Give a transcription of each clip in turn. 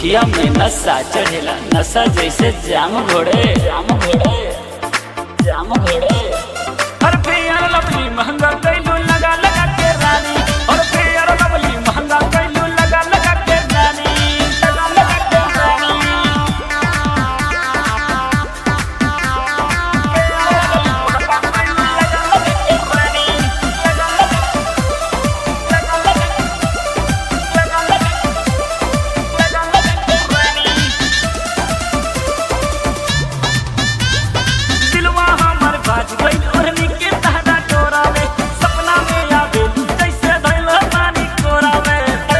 अखिया में नशा चढ़ेला नशा जैसे जाम घोड़े जाम घोड़े जाम घोड़े हर फेयर लवली महंगा कैलू लगा लगा के रानी हर फेयर लवली महंगा कैलू लगा लगा के रानी लगा लगा के रानी दिलवा हमर बाज गइल ओढ़नी के तहरा डोरा में सपना में आवे जैसे धइल पानी कोरा में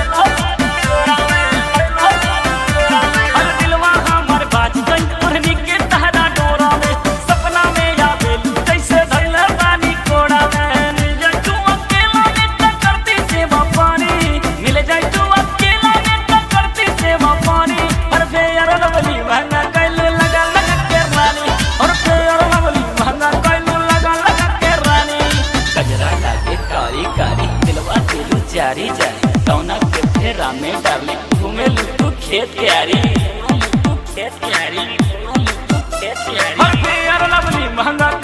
हर दिलवा हमर बाज गइल ओढ़नी के तहरा डोरा में सपना में आवे जैसे धइल पानी कोरा में मिल जाए तू अकेला में त करती सेवा पानी मिल जाए तू अकेला में त करती सेवा पानी हर फेयर लवली महंगा कैलू लगा लगा के रानी और फेयर लवली महंगा कैलू लगा लगा के रानी गजरा लागे कारी कारी दिलवा दिलू जारी जारी कौना के फेरा में डाले घूमे लुटू खेत के आरी लुटू खेत के आरी लुटू खेत के आरी हर फेयर लवली महंगा